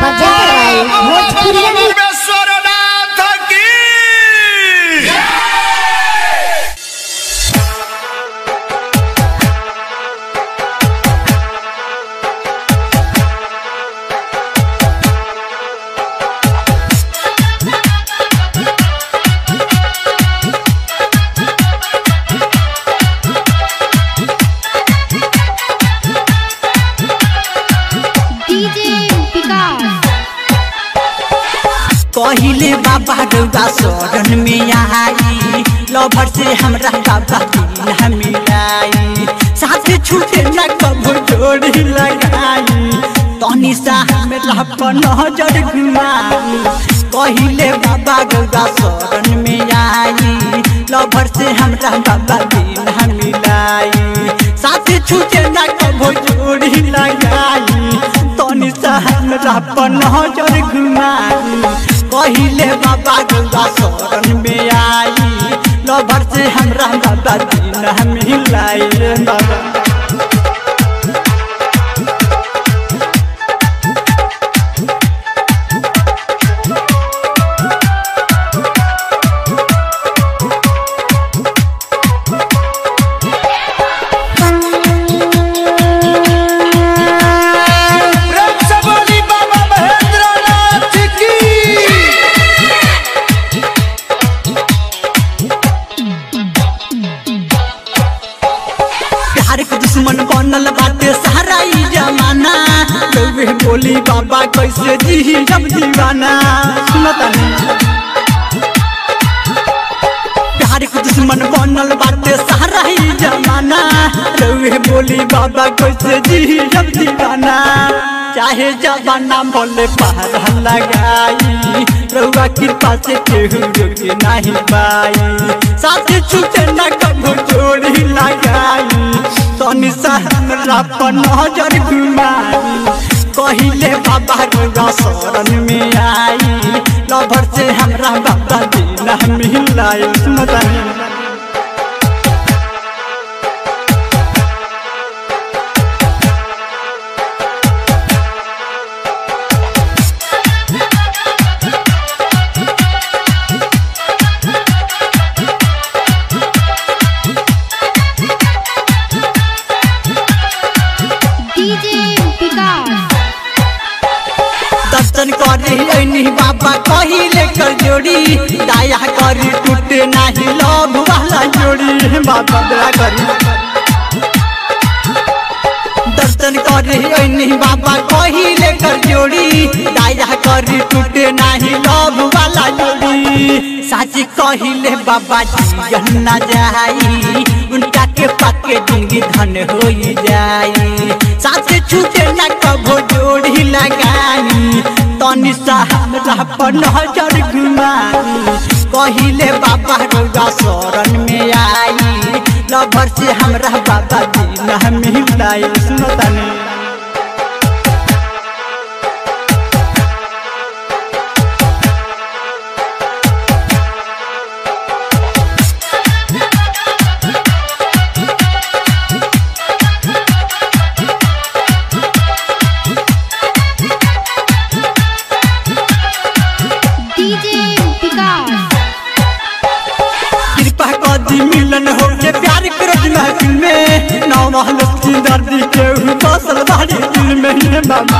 Bajaj Bhojpuri Vishwanath की DJ Vikas कहिले बाबा रौदा शरण में आई लभर से हमरा बाबा दिल मिलाई साथ छूटे न कबो जोड़ी लगाई तनी सा हमरा पर नजर घुमाई कहिले बाबा रौदा शरण में आई लभर से हमरा बाबा दिल मिलाई साथ छूटे न कबो जोड़ी लगाई तनी सा हमरा पर नजर घुमाई कहिले बाबा गंगा शरण में आई लभर से हमरा बाबा दिन मिलाई रे बाबा प्रेम से बोली बाबा महेंद्रनाथ की प्यार के दुश्मन बनल बाटे सारा ई जमाना लोगे बोली बाबा कैसे जी जब दीवाना सुनता नहीं प्यार के दुश्मन बनल बाटे सारा ही जमाना रउए बोली बाबा कैसे जी जब दीवाना चाहे जमाना बोले पहाड़ लगाई रउआ कृपा से केहू रोके नहीं पाई साथ छूटे न कबो जोड़ी लगाई तनी सा हमरा पर नजर घुमाई कहिले बाबा रउआ शरण में आई लभर से हमरा बाबा दिन मिलाई सुनता नहीं DJ Vikas दर्शन करे ऐनी बाबा कहिले कर जोड़ी दया करी टूटे नाही लोभ वाला जोड़ी बाबा दया करी दर्शन करे ऐनी बाबा कहिले कर जोड़ी दया करी टूटे नाही लोभ वाला जोड़ी साच कहिले बाबा जी न जाई उनका के पक्के जिंदगी धन हो जाई साथ छूटे न कबो जोड़ी लगाई तनी सा हमरा पर नजर घुमाई कहिले बाबा रौदा शरण में आई लभर से हमरा बाबा दिन मिलाई सुनता नहीं DJ Vikas कृपा कदी मिलन हो के प्यार करत महफिल में नौ महल की दर्दी के हु बसल बाड़ी दिल में हे बाबा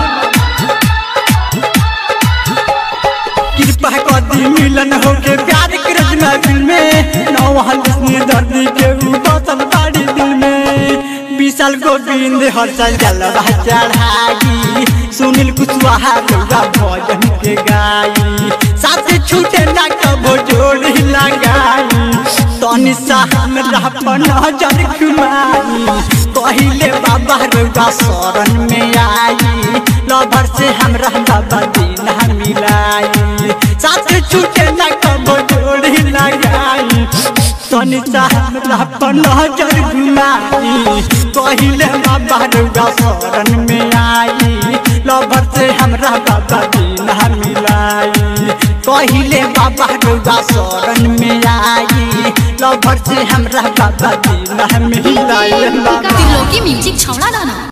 कृपा कदी मिलन हो के प्यार करत महफिल में नौ महल की दर्दी के हु बसल बाड़ी दिल में विशाल गोविंद हर्षल जलवा चढ़ाई सुनील कुशवाहा गौरा भजन के गाई साथ छूटे ना कबो जोड़ी लगाई तनी सा हमरा पर नजर घुमाई कहिले बाबा रौदा शरण में आई लभर से हमरा बाबा दिन मिलाई साथ छूटे ना कबो जोड़ी लगाई तनी सा हमरा पर नजर घुमाई कहिले बाबा रौदा शरण में आई लभर से हमरा बाबा दिन मिलाई कहिले बाबा रौदा शरण में आई लभर से हमरा बाबा दिन मिलाई DJ Vikas त्रिलोकी म्यूजिक छौड़ा दाना